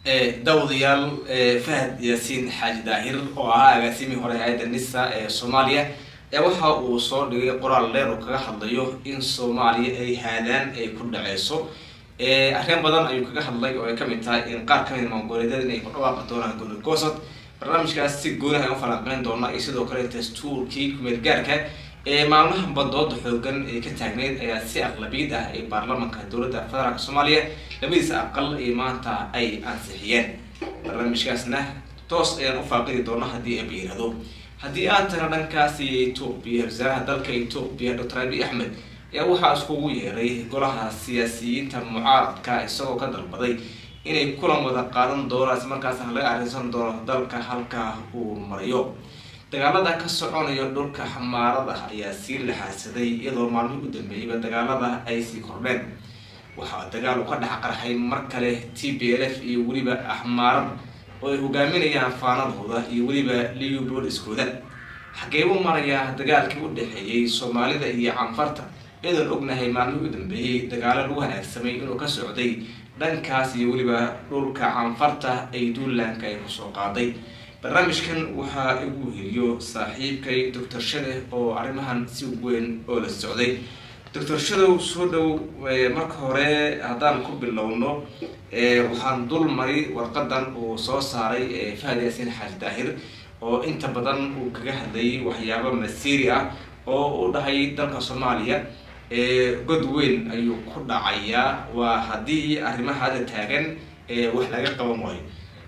dawadayaal fahad yaasiin xaaji daahir oo ahaa agaasimihii hore hay-adda nisa ee soomaaliya ee waxa uu soo dhigay qoraal dheer oo kaga hadlayo in soomaaliya ay haadaan ay ku dhaceyso arrin badan ayuu kaga hadlay oo ay kamid tahay in qaar kamid maangoleedyada inay ku dhawaaqi doonaan goli goosad barnaamijkaas si gooni ayaan u falanqeyn doona iyo sidoo kale dastuurkii kumeel gaarka ee maalmaha badooda xoogan ee ka taagneyd ayaa si aqlabiyad ah ee baarlamanka dowladda federaalk soomaaliya labadiisa aqal ee maanta ay ansixiyeen barnaamijkaasna toos ayaan u faaqidi doona haddii aba yirahdo haddii aad tana dhankaasi etoobiya wasaaraha dalka etoobiya doctor abi axmed ayaa waxaa iskugu yeeray golaha siyaasiyiinta mucaaradka isagoo ka dalbaday inay kulan wada qaadan doonaan isla markaasna laga arrinsan doono dalka halka uu marayo dagaalada ka soconaya dhulka xamaarada ayaa sii laxaadsaday iyadoo maalmihii u dambeeyeyba dagaalada ay sii kordheen waxaa dagaal u ka dhex qarxay mar kale t b l f iyo weliba axmaarada oo ay hogaaminayaan faanadooda iyo weliba liubooliskooda xageebuu marayaa dagaalkii u dhexeeyey soomaalida iyo canfarta iyadoon ognahay maalmihii u dambeeyey dagaalo lagu hanaagsamay inuu ka socday dhankaas iyo weliba dhulka canfarta ay duulaanka ay kusoo qaaday barnaamijkan waxaa igu heliyo saaxiibkay doctor shade oo arrimahan si weyn oo la socday doctor shadow soo dhow marka hore haddaan ku bilowno waxaan dul mari warqadan uu soo saaray fahad yaasiin xaaji daahir oo inta badan uu kaga hadlayay waxyaabo masiiri ah oo u dhahay dalka soomaaliya god weyn ayuu ku dhacayaa waa haddii arrimaha hadda taagan wax laga qaban waayo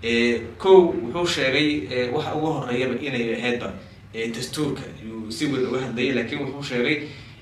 kow wuxuu sheegay waxa ugu horeeyaba inay ahaydba dastuurka ayuu si weyn uga hadlayay laakiin wuxuu sheegay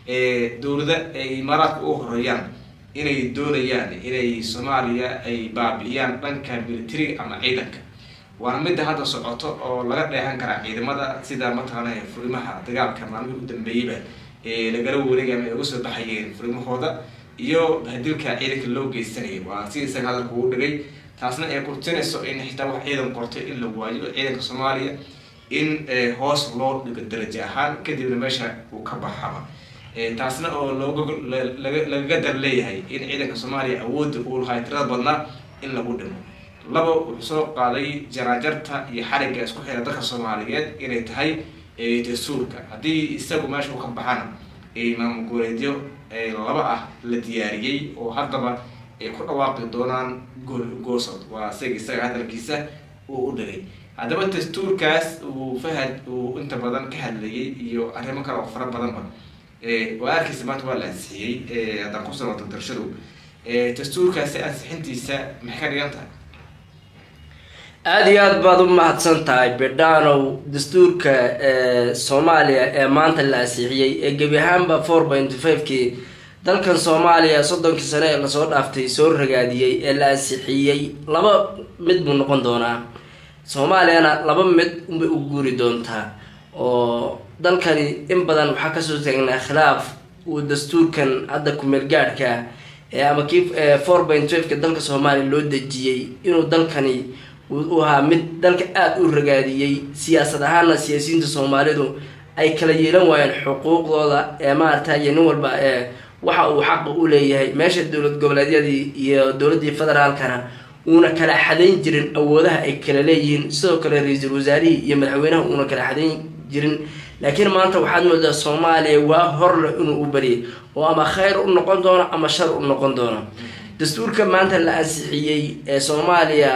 dowlada ay imaaraadka ugu horeeyaan inay doonayaan inay soomaaliya ay baabi'iyaan dhanka militariga ama ciidanka waana midda hadda socoto oo laga dheehan karaa ciidamada sida mataqaana furimaha dagaalka maalmihii u dambeeyeyba lagala wareegay ama ay uga soo baxayeen furimahooda iyo hadilka ciidanka loo geysanayay waa si isaga hadalka ugu dhigay taasna ay kurtinayso in xitaa wax ciidan qortay in la waayo ciidanka soomaaliya in hoos loo dhigo darajo ahaan kadibna meesha uu ka baxaba taasna oo looga lagaga dar leeyahay in ciidanka soomaaliya awoodda uu lahay tirada badnaa in lagu dhimo laba wuxuu soo qaaday janaajarta iyo xarigga isku xira dalka soomaaliyeed inay tahay dastuurka haddii isagu meesha uu ka baxana maamul goboleedyo laba ah la diyaariyey oo haddaba ay ku dhawaaqi doonaan goosod waa isaga isaga hadalkiisa uu u dhigay haddaba dastuurkaas uu fahad uu inta badan ka hadlayay iyo arrimo kale oo fara badanba waa arkiisa maanta waa la ansixiyey haddaan ku sano doctor dastuurkaasi ansixintiisa maxay ka dhigan tahay aada iyo aada baad u mahadsan tahay bidhanow dastuurka soomaaliya ee maanta la ansixiyey ee gebi ahaanba four point five-kii dalkan soomaaliya soddonkii sane ee lasoo dhaaftay soo ragaadiyey ee la ansixiyey laba mid buu noqon doonaa soomaaliyana laba mid unbay u guuri doontaa oo dalkani in badan waxaa kasoo taagnaa khilaaf uu dastuurkan hadda kumeel gaadhka ama kii four point five-ka dalka soomaaliya loo dejiyey inuu dalkani uu ahaa mid dalka aada u ragaadiyey siyaasad ahaana siyaasiyiinta soomaalidu ay kala yeelan waayeen xuquuqdooda ee maaragtay nin walba ee waxa uu xaqa u leeyahay meesha dowlad goboleedyadii iyo dowladdii federaalkana uuna kala xadayn jirin awoodaha ay kala leeyihiin sidoo kale ra-iisul wasaarihii iyo madaxweynaha uuna kala xadayn jirin laakiin maanta waxaad moodaa soomaaliya waa horle inuu u bariyay oo ama khayr u noqon doono ama shar u noqon doono dastuurka maanta la ansixiyey ee soomaaliya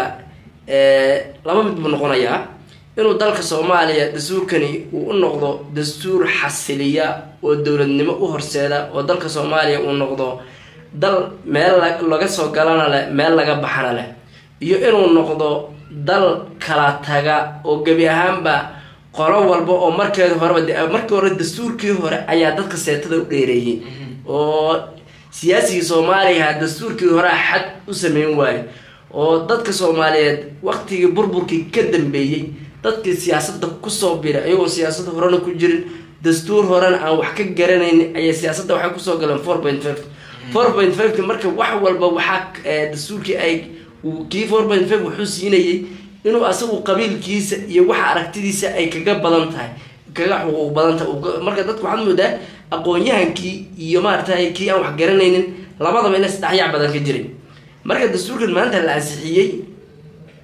laba mid buu noqonayaa inuu dalka soomaaliya dastuurkani uu u noqdo dastuur xasiliya oo dowladnimo u horseeda oo dalka soomaaliya uu noqdo dal meel laga soo galana leh meel laga baxana leh iyo inuu noqdo dal kala taga oo gebi ahaanba qolo walba oo markeeda horeba markii hore dastuurkii hore ayaa dadka seetada u dheereeyey oo siyaasigii soomaaliya dastuurkii horea xad u sameyn waayo oo dadka soomaaliyeed waqtigii burburkii ka dambeeyey dadkii siyaasadda kusoo biray ayagoo siyaasadda horena ku jirin dastuur horena aan wax ka garanaynin ayay siyaasadda waxay kusoo galeen four point five four point five-ki marka wax walba waxaa dastuurkii ay kii four point five wuxuu siinayay inuu asagu qabiilkiisa iyo waxa aragtidiisa ay kaga badan tahay kaga xuquuq badan tahay marka dadka waxaad moodaa aqoon-yahankii iyo maaragtay kii aan wax garanaynin labadaba ina isdhexyaac badan ka jiray marka dastuurkan maanta la ansixiyey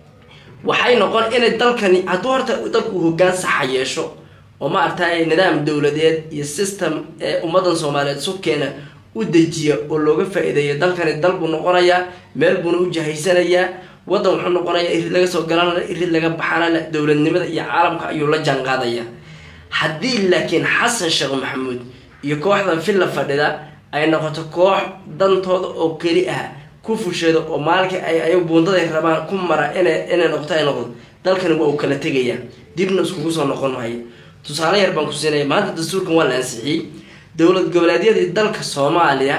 waxay noqon inay dalkani hadduu horta dalku uu hoggaan saxa yeesho oo maaragtay nidaam dowladeed iyo system ee ummadan soomaaliyeed subkeena u dejiya oo looga faa-iideeyo dalkani dal buu noqonayaa meel buuna u jahaysanayaa waddan wuxuu noqonayaa irid laga soo galanale irid laga baxanale dowladnimada iyo caalamka ayuu la jaanqaadaya haddii laakiin xasan sheekh maxamuud iyo kooxdan villa fadhida ay noqoto koox dantooda oo keli ah ku fusheeda oo maalinkii ay ay buundaday rabaan ku mara inay inay noqoto ay noqdo dalkani waa uu kala tegayaa dibna iskugu soo noqon maayo tusaale yar baan ku siinaya maanta dastuurkan waa la ansixiyey dowlad goboleedyadii dalka soomaaliya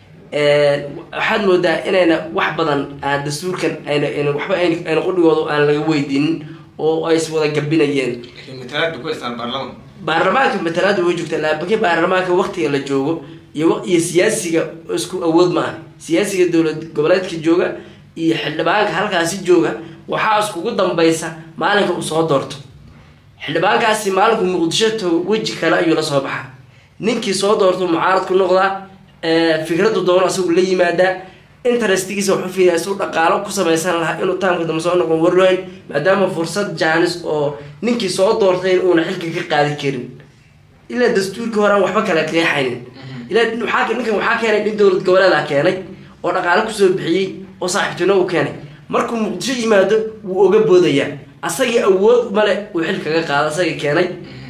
waxaad moodaa inayna wax badan aan dastuurkan ayna ayna waxba ayna ayna qudhigooda aan laga weydiinin oo ay is wada gabinayeen matalaada ku haystaan baarlaman baarlamaanka matalaada way joogtaa laakiin baarlamaanka waktiga la joogo iyo wa- iyo siyaasiga isku awood ma ah siyaasiga dowlad goboleedka jooga iyo xildhibaanka halkaasi jooga waxaa iskugu dambaysa maalinka uu soo doorto xildhibaankaasi maalinku muqdisho tago weji kale ayuu la soo baxaa ninkii soo doorto mucaarad ku noqdaa ee, fikradu doono asagu la yimaadaa interestigiisa wuxuu fiiyaa si u dhaqaalo ku samaysan lahaa inuu taamka dambe soo noqon warloyn maadaama fursad jaanis oo ninkii soo doortay uuna xilka ka qaadi karin ilaa dastuurkii hore aan waxba kala qeexaynin ilaa waxaa ninkan waxaa keenay nin dowlad goboleeda keenay oo dhaqaale kusoo bixiyey oo saaxiibtino uu keenay markuu muqdisho yimaado wuu oga boodayaa asagii awood male uu xil kaga qaado asagii keenay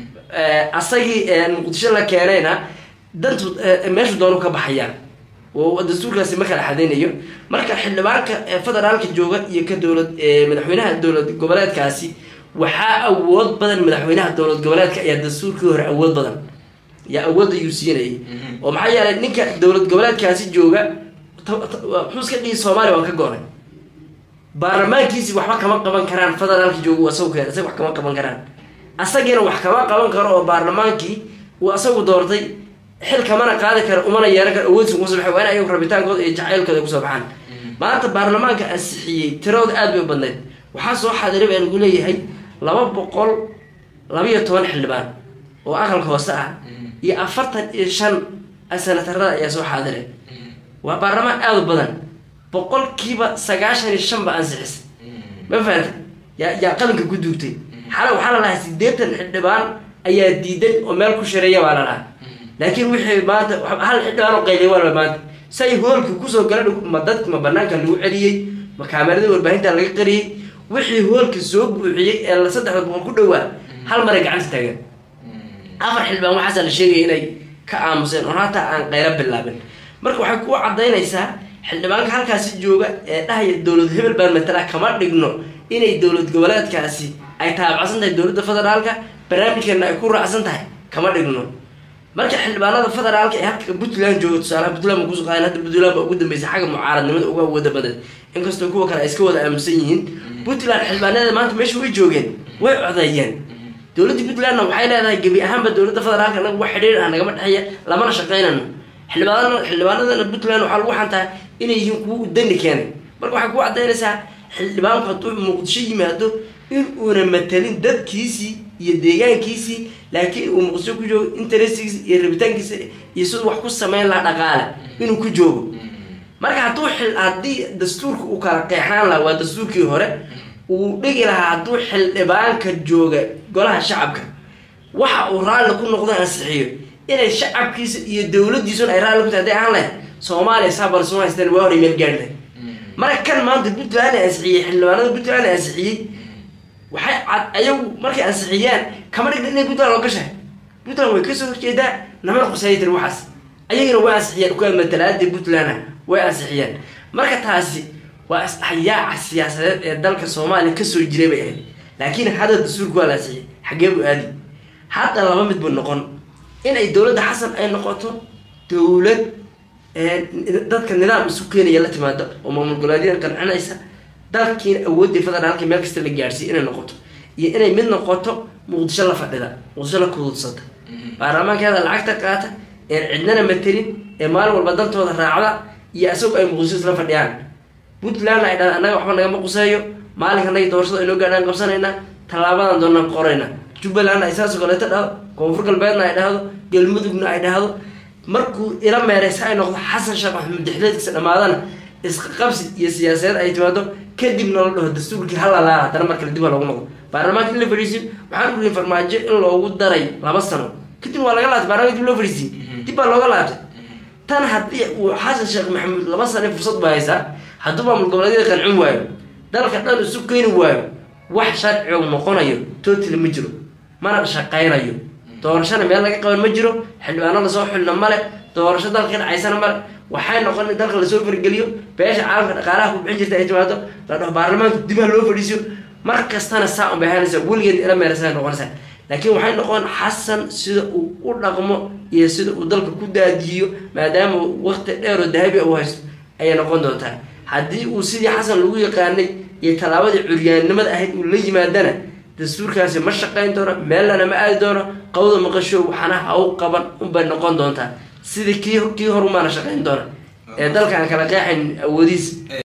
Eh, asagii eh, muqdisho la keenayna dantu eh, meeshu doonu ka baxayaa oo dastuurkaasi ma kala xadaynayo marka xildhibaanka eh, federaalka jooga iyo ka dowlad eh, madaxweynaha dowlad goboleedkaasi waxaa awood badan madaxweynaha dowlad goboleedka ayaa dastuurkii hore awood badan yaa awood ayuu siinayay oo maxaa yeelay ninka dowlad goboleedkaasi jooga ta- ta- waa- muxuu iska dhihi soomaaliya waan ka go-nay baarlamaankiisi waxba kama qaban karaan federaalka jooga asagu keen isaga wax kama qaban karaan asagiina wax kama qaban karo oo baarlamaankii uu asagu doortay xil kamana qaadi karo umana yeelan karo awoodsi kusoo baxay waa in ayagu rabitaankooda iyo jacaylkooda kusoo baxaan maanta baarlamaanka ansixiyey tiradooda aad bay u badnayd waxaa soo xaadiray baa lagu leeyahay laba boqol labiyo toban xildhibaan oo aqalka hoose ah iyo afartan iyo shan senatarada ayaa soo xaadiray waa baarlamaan aada u badan boqolkiiba sagaashan iyo shan ba ansixisay ma fahanta yaa yaa qalinka ku duugtay xala waxaa la lahaa sideetan xildhibaan ayaa diidan oo meel ku shareeya baa la lahaa laakiin wixii maanta wax- hal xildhibaan oo qayliya waa la maanta say hoolka kusoo galan ma dadka ma banaanka lagu celiyey ma kaamerada warbaahinta laga qariyey wixii hoolka soo buuxiyey ee la saddexda boqol ku dhowaa hal maray gacanta taagan afar xildhibaan waxaasa la sheegaya inay ka aamuseen oo hataa aan qaylo bilaabin marka waxay ku cadaynaysaa xildhibaanka halkaasi jooga ee dhahaya dowlad hebel baan matala kama dhigno inay dowlad goboleedkaasi ay taabacsan tahay dowladda federaalka barnaamijkeena ay ku raacsan tahay kama dhigno marka xildhibaanada federaalka ee halka puntland jooga tusaalaha puntland ba kusoo qaadan hadda puntland baa ugu dambeysay xagga mucaaradnimada uga awooda badan inkastoo kuwa kale ay iska wada aaminsan yihiin puntland xildhibaanada maanta meesha way joogeen way codeeyeen dowladda puntlandna waxay leedahay gebi ahaanba dowladda federaalka anaga wax xidhiir ah nagama dhexeeya lamana shaqaynano xildhibaanada xildhibaanadana puntland waxaa lagu xantaa inay yihiin kuwa u dani keenay marka waxay ku cadaynaysaa xildhibaanku hadduu muqdisho yimaado in uuna matalin dadkiisii iyo deegaankiisii laakiin uu muqdisho ku joogo interestigiisa iyo rabitaankiisa iyo siduu wax ku sameyn lahaa dhaqaale inuu ku joogo marka hadduu xil haddii dastuurka uu kala qeexnaan lahaa waa dastuurkii hore uu dhigi lahaa hadduu xildhibaanka jooga golaha shacabka waxa uu raalli ku noqdo ansixiyo inay shacabkiisa iyo dowladiisuna ay raalli ku tahay hadday ahaan lahayd soomaaliya saabal soo haysteen waa horay meel gaari lahayd marka kan maanta puntland ansixiyey xildhibaanada puntland ansixiyey waxay cad ayagu markay ansixiyaan kama dhigna inay puntland loo gashahay puntland way kasoo horjeedaa namana qusayay tiri waxaas ayagana way ansixiyeen kuwa matalaadii puntland way ansixiyeen marka taasi waa isdhaxyaaca siyaasadeed ee dalka soomaaliya kasoo jiray bay ahayd laakiin hadda dastuurka waa la ansixiyey xaggee buu aadi hadda laba mid buu noqon inay dowladda xasan ay noqoto dowlad ee dadka nidaam isu keenaya la timaado oo maamul goboleedyada qancinaysa dalkiina awooddii federaalka meel kasta la gaadhsiiya inay noqoto iyo inay mid noqoto muqdisho la fadhida muqdisho la kuduudsata baarlamaankeeda lacagta qaata een cidnana matelin ee maalin walba dantooda raacda iyo isagoo ay muqdisho isla fadhiyaan puntlandna ay dhahda annaga waxba nagama quseeyo maalinka annaga doorashada inoo gaadhaan qabsanaynaa tallaabadan doonaan qorayna jubbalandna ay saasoo kaleeto dhahdo koonfur galbeedna ay dhahdo galmudugna ay dhahdo markuu ila meereysa ay noqdo xasan sheekh maxamuud dexdeedkiisa dhammaadana isqabsi iyo siyaasadeed ay timaado kadibna la dhaho dastuurkii halalaala haddana mar kale dib ha loogu noqdo baarlamaanka in la fadhiisiyo waxaan uriin farmaajo in loogu daray laba sano kadib waa laga laabtay baarlamaanka dib loo fadhiisiyey dib baa looga laabtay tan haddii uu xasan sheekh maxamuud laba sane fursad ba haysaa hadduu maamul goboleedyada qancin waayo dalka dhan isu keeni waayo wax sharcigu noqonayo totally ma jiro mana shaqaynayo doorashana meel laga qaban ma jiro xildhibaano lasoo xulna male doorasho dalka ka dhacaysana male waxay noqon in dalka lasoo fargeliyo beesha caalamka dhaqaalaha ku bixin jirta ay timaado la dhaho baarlamaanku dib ha loo fadhiisiyo mar kastana saa un bay ahaanaysa weligeed ila meerasa noqonaysaa laakiin waxay noqon xasan sida uu u dhaqmo iyo sida uu dalka ku daadiyo maadaama waqti dheer oo dahabi uu haysto ayay noqon doontaa haddii uu sidii xasan lagu yaqaanay iyo tallaabadii curyaannimada ahayd uu la yimaadana dastuurkaasi ma shaqayn doono meellana ma aadi doono qawda maqasho waxana ha u qaban unbay noqon doontaa sidii kii kii horumaana shaqayn doona ee dalka aan kala qeexayn awoodiis